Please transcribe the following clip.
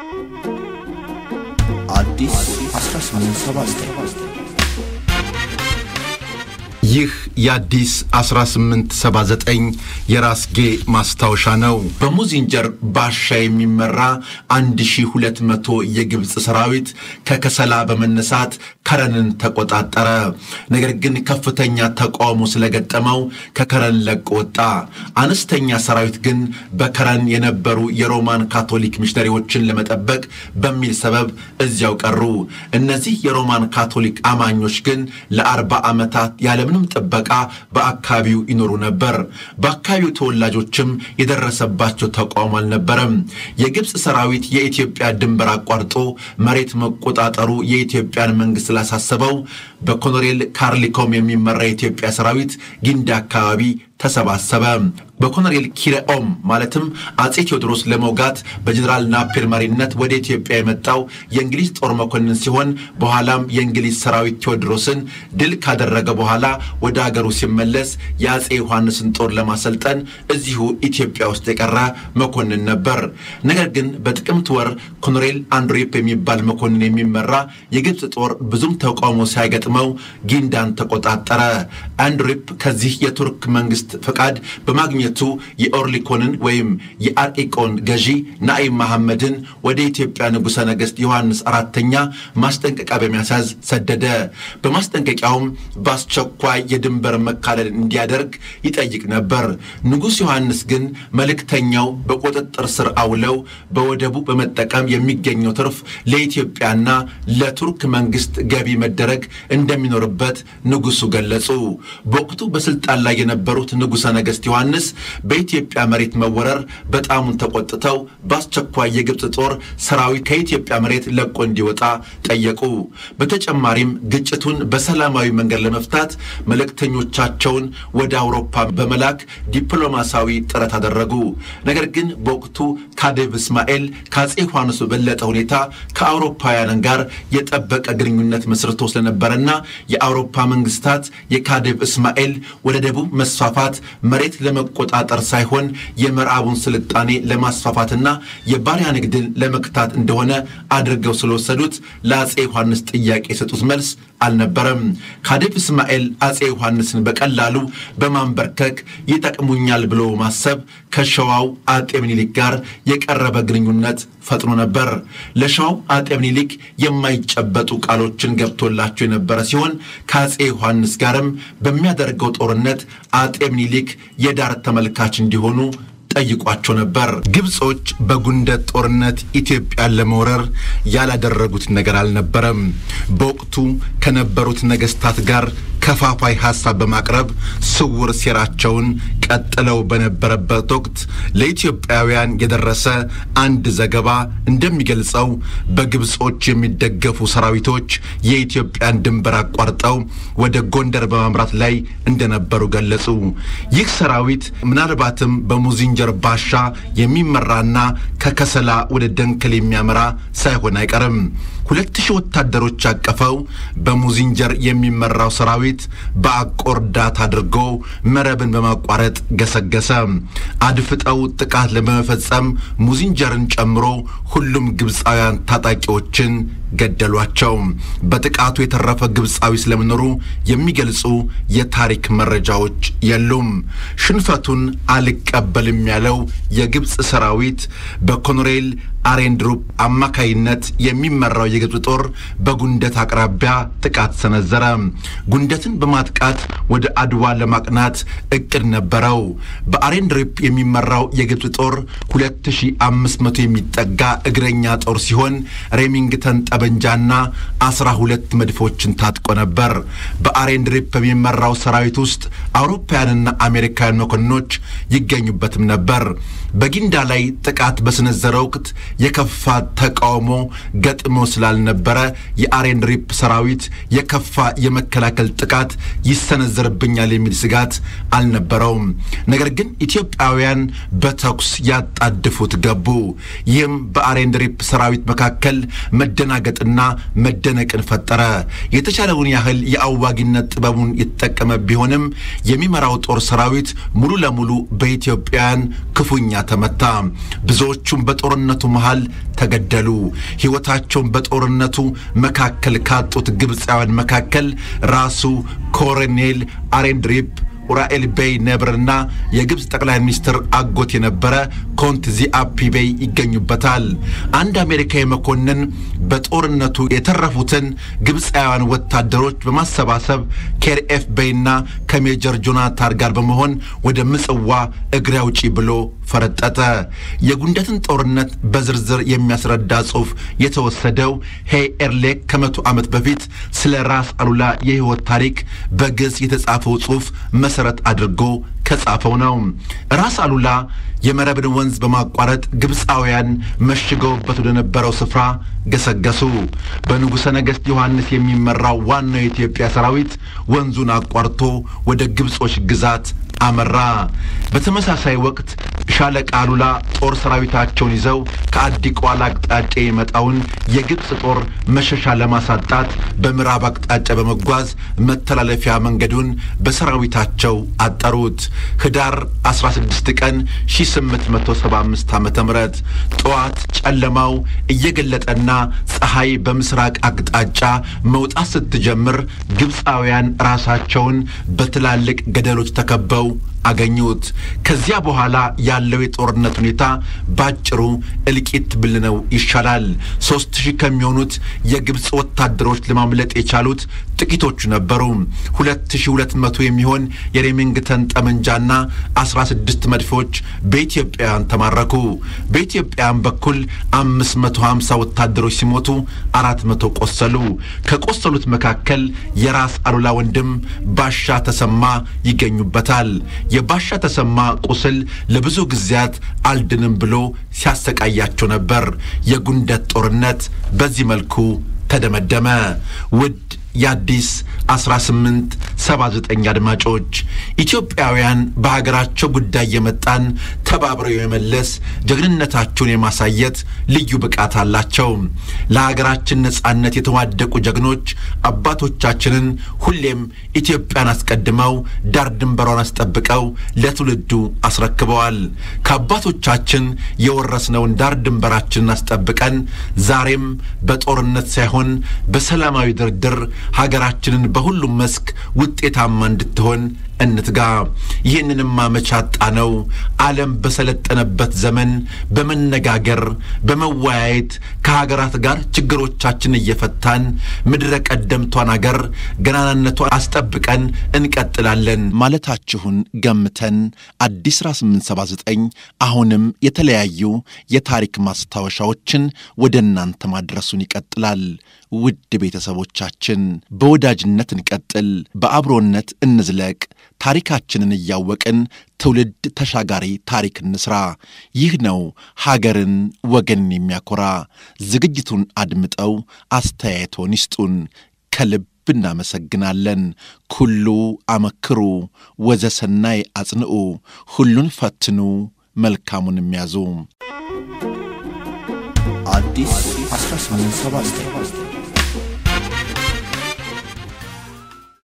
አዲስ 1879 ይህ የአዲስ 1879 የራስጌ ማስታወሻ ነው። በሙዚንጀር ባሻ የሚመራ 1200 የግብፅ ሰራዊት ከከሰላ በመነሳት ከረንን ተቆጣጠረ። ነገር ግን ከፍተኛ ተቃውሞ ስለገጠመው ከከረን ለቆ ወጣ። አነስተኛ ሰራዊት ግን በከረን የነበሩ የሮማን ካቶሊክ ሚሽነሪዎችን ለመጠበቅ በሚል ሰበብ እዚያው ቀሩ። እነዚህ የሮማን ካቶሊክ አማኞች ግን ለአርባ ዓመታት ያለምንም ጥበቃ በአካባቢው ይኖሩ ነበር። በአካባቢው ተወላጆችም የደረሰባቸው ተቃውሞ አልነበረም። የግብፅ ሰራዊት የኢትዮጵያ ድንበር አቋርጦ መሬት መቆጣጠሩ የኢትዮጵያን መንግስት ስላሳሰበው በኮሎኔል ካርሊኮም የሚመራ የኢትዮጵያ ሰራዊት ጊንዳ አካባቢ ተሰባሰበ። በኮሎኔል ኪረኦም ማለትም አጼ ቴዎድሮስ ለመውጋት በጀኔራል ናፔር መሪነት ወደ ኢትዮጵያ የመጣው የእንግሊዝ ጦር መኮንን ሲሆን በኋላም የእንግሊዝ ሰራዊት ቴዎድሮስን ድል ካደረገ በኋላ ወደ አገሩ ሲመለስ የአጼ ዮሐንስን ጦር ለማሰልጠን እዚሁ ኢትዮጵያ ውስጥ የቀረ መኮንን ነበር። ነገር ግን በጥቅምት ወር ኮሎኔል አንድሪፕ የሚባል መኮንን የሚመራ የግብፅ ጦር ብዙም ተቃውሞ ሳይገጥመው ጊንዳን ተቆጣጠረ። አንድሪፕ ከዚህ የቱርክ መንግስት ፈቃድ በማግኘቱ የኦርሊኮንን ወይም የአርኢቆን ገዢ ናኢም መሐመድን ወደ ኢትዮጵያ ንጉሠ ነገሥት ዮሐንስ አራተኛ ማስጠንቀቂያ በሚያሳዝ ሰደደ። በማስጠንቀቂያውም በአስቸኳይ የድንበር መካለል እንዲያደርግ ይጠይቅ ነበር። ንጉሥ ዮሐንስ ግን መልእክተኛው በቁጥጥር ስር አውለው በወደቡ በመጠቀም የሚገኘው ትርፍ ለኢትዮጵያና ለቱርክ መንግስት ገቢ መደረግ እንደሚኖርበት ንጉሱ ገለጹ። በወቅቱ በስልጣን ላይ የነበሩት ንጉሠ ነገሥት ዮሐንስ በኢትዮጵያ መሬት መወረር በጣሙን ተቆጥተው በአስቸኳይ የግብፅ ጦር ሰራዊት ከኢትዮጵያ መሬት ለቆ እንዲወጣ ጠየቁ። በተጨማሪም ግጭቱን በሰላማዊ መንገድ ለመፍታት መልእክተኞቻቸውን ወደ አውሮፓ በመላክ ዲፕሎማሲያዊ ጥረት አደረጉ። ነገር ግን በወቅቱ ካዴቭ እስማኤል ከአጼ ዮሐንስ በበለጠ ሁኔታ ከአውሮፓውያን ጋር የጠበቀ ግንኙነት መስርቶ ስለነበረና የአውሮፓ መንግስታት የካዴቭ እስማኤል ወደ ደቡብ መስፋፋት መሬት ለመቆጣጠር ሳይሆን የምዕራቡን ስልጣኔ ለማስፋፋትና የባሪያ ንግድን ለመክታት እንደሆነ አድርገው ስለወሰዱት ለአጼ ዮሐንስ ጥያቄ የሰጡት መልስ አልነበረም። ካዴቭ እስማኤል አጼ ዮሐንስን በቀላሉ በማንበርከክ ይጠቅሙኛል ብሎ ማሰብ ከሸዋው አጤ ምኒልክ ጋር የቀረበ ግንኙነት ፈጥኖ ነበር። ለሸዋው አጤ ምኒልክ የማይጨበጡ ቃሎችን ገብቶላቸው የነበረ ሲሆን ከአጼ ዮሐንስ ጋርም በሚያደርገው ጦርነት አጤ ምኒልክ የዳር ተመልካች እንዲሆኑ ጠይቋቸው ነበር። ግብጾች በጉንደት ጦርነት ኢትዮጵያን ለመውረር ያላደረጉት ነገር አልነበረም። በወቅቱ ከነበሩት ነገስታት ጋር ከፋፋይ ሐሳብ በማቅረብ ስውር ሴራቸውን ቀጥለው በነበረበት ወቅት ለኢትዮጵያውያን የደረሰ አንድ ዘገባ እንደሚገልጸው በግብጾች የሚደገፉ ሰራዊቶች የኢትዮጵያን ድንበር አቋርጠው ወደ ጎንደር በማምራት ላይ እንደነበሩ ገለጹ። ይህ ሰራዊት ምናልባትም በሙዚንጀር ባሻ የሚመራና ከከሰላ ወደ ደንከል የሚያመራ ሳይሆን አይቀርም። ሁለት ሺህ ወታደሮች ያቀፈው በሙዚንጀር የሚመራው ሰራዊት በአቆርዳት አድርጎ መረብን በማቋረጥ ገሰገሰ። አድፍጠው ጥቃት ለመፈጸም ሙዚንጀርን ጨምሮ ሁሉም ግብፃውያን ታጣቂዎችን ገደሏቸው። በጥቃቱ የተረፈ ግብፃዊ ስለመኖሩ የሚገልጹ የታሪክ መረጃዎች የሉም። ሽንፈቱን አልቀበልም ያለው የግብፅ ሰራዊት በኮሎኔል አሬንድሩፕ አማካይነት የሚመራው የግብፅ ጦር በጉንደት አቅራቢያ ጥቃት ሰነዘረ። ጉንደትን በማጥቃት ወደ አድዋ ለማቅናት እቅድ ነበረው። በአሬንድሩፕ የሚመራው የግብፅ ጦር 2500 የሚጠጋ እግረኛ ጦር ሲሆን ሬሚንግተን ጠበንጃና 12 መድፎችን ታጥቆ ነበር። በአሬንድሩፕ በሚመራው ሰራዊት ውስጥ አውሮፓውያንና አሜሪካውያን መኮንኖች ይገኙበትም ነበር። በጊንዳ ላይ ጥቃት በሰነዘረ ወቅት የከፋ ተቃውሞ ገጥሞ ስላልነበረ የአሬንድሪፕ ሰራዊት የከፋ የመከላከል ጥቃት ይሰነዘርብኛል የሚል ስጋት አልነበረውም። ነገር ግን ኢትዮጵያውያን በተኩስ ያጣድፉት ገቡ። ይህም በአሬንድሪፕ ሰራዊት መካከል መደናገጥ መደናገጥና መደነቅን ፈጠረ። የተቻለውን ያህል የአዋጊነት ጥበቡን የተጠቀመ ቢሆንም የሚመራው ጦር ሰራዊት ሙሉ ለሙሉ በኢትዮጵያውያን ክፉኛ ተመታ። ብዙዎቹም በጦርነቱ መሃል ተገደሉ። ሕይወታቸውን በጦርነቱ መካከል ካጡት ግብፃውያን መካከል ራሱ ኮሎኔል አሬንድሪፕ ኡራኤል ቤይ ነብርና የግብፅ ጠቅላይ ሚኒስትር አጎት የነበረ ኮንት ዚአፒ ቤይ ይገኙበታል። አንድ አሜሪካዊ መኮንን በጦርነቱ የተረፉትን ግብፃውያን ወታደሮች በማሰባሰብ ኬርኤፍ ቤይና ከሜጀር ጆናታን ጋር በመሆን ወደ ምጽዋ እግሬ አውጪ ብሎ ፈረጠጠ። የጉንደትን ጦርነት በዝርዝር የሚያስረዳ ጽሑፍ የተወሰደው ሄይ ኤርሌክ ከመቶ ዓመት በፊት ስለ ራስ አሉላ የሕይወት ታሪክ በግዕዝ የተጻፈው ጽሑፍ መሠረት አድርጎ ከጻፈው ነው። ራስ አሉላ የመረብን ወንዝ በማቋረጥ ግብፃውያን መሽገውበት ወደ ነበረው ስፍራ ገሰገሱ። በንጉሠ ነገሥት ዮሐንስ የሚመራው ዋናው የኢትዮጵያ ሰራዊት ወንዙን አቋርቶ ወደ ግብጾች ግዛት አመራ። በተመሳሳይ ወቅት ሻለቃ አሉላ ጦር ሰራዊታቸውን ይዘው ከአዲ ቋላ አቅጣጫ የመጣውን የግብፅ ጦር መሸሻ ለማሳጣት በምዕራብ አቅጣጫ በመጓዝ መተላለፊያ መንገዱን በሰራዊታቸው አጠሩት። ህዳር 16 ቀን 1875 ዓ ም ጠዋት ጨለማው እየገለጠና ፀሐይ በምስራቅ አቅጣጫ መውጣት ስትጀምር ግብፃውያን ራሳቸውን በትላልቅ ገደሎች ተከበው አገኙት። ከዚያ በኋላ ያለው የጦርነት ሁኔታ ባጭሩ እልቂት ብልነው ይሻላል። ሦስት ሺህ ከሚሆኑት የግብፅ ወታደሮች ለማምለጥ የቻሉት ጥቂቶቹ ነበሩ። ሁለት ሺህ ሁለት መቶ የሚሆን የሬሚንግተን ጠመንጃና አስራ ስድስት መድፎች በኢትዮጵያውያን ተማረኩ። በኢትዮጵያውያን በኩል አምስት መቶ ሀምሳ ወታደሮች ሲሞቱ አራት መቶ ቆሰሉ። ከቆሰሉት መካከል የራስ አሉላ ወንድም ባሻ ተሰማ ይገኙበታል። የባሻ ተሰማ ቁስል ለብዙ ጊዜያት አልድንም ብሎ ሲያሰቃያቸው ነበር። የጉንደት ጦርነት በዚህ መልኩ ተደመደመ። ውድ የአዲስ 1879 አድማጮች ኢትዮጵያውያን በሀገራቸው ጉዳይ የመጣን ተባብረው የመመለስ ጀግንነታቸውን የማሳየት ልዩ ብቃት አላቸው። ለሀገራችን ነጻነት የተዋደቁ ጀግኖች አባቶቻችንን ሁሌም ኢትዮጵያን አስቀድመው ዳር ድንበሯን አስጠብቀው ለትውልዱ አስረክበዋል። ከአባቶቻችን የወረስነውን ዳር ድንበራችንን አስጠብቀን ዛሬም በጦርነት ሳይሆን በሰላማዊ ድርድር ሀገራችንን በሁሉም መስክ ውጤታማ እንድትሆን እንትጋ። ይህንንም ማመቻጣ ነው። ዓለም በሰለጠነበት ዘመን በመነጋገር በመወያየት ከሀገራት ጋር ችግሮቻችን እየፈታን ምድረ ቀደምቷን አገር ገናናነቷን አስጠብቀን እንቀጥላለን ማለታችሁን ገምተን አዲስ 1879 አሁንም የተለያዩ የታሪክ ማስታወሻዎችን ወደ እናንተ ማድረሱን ይቀጥላል። ውድ ቤተሰቦቻችን በወዳጅነት እንቀጥል፣ በአብሮነት እንዝለቅ። ታሪካችንን እያወቅን ትውልድ ተሻጋሪ ታሪክ እንስራ። ይህ ነው ሀገርን ወገንን የሚያኮራ። ዝግጅቱን አድምጠው አስተያየቶን ይስጡን። ከልብ እናመሰግናለን። ኩሉ አመክሩ ወዘሰናይ አጽንዑ፣ ሁሉን ፈትኑ መልካሙን የሚያዙ አዲስ 1879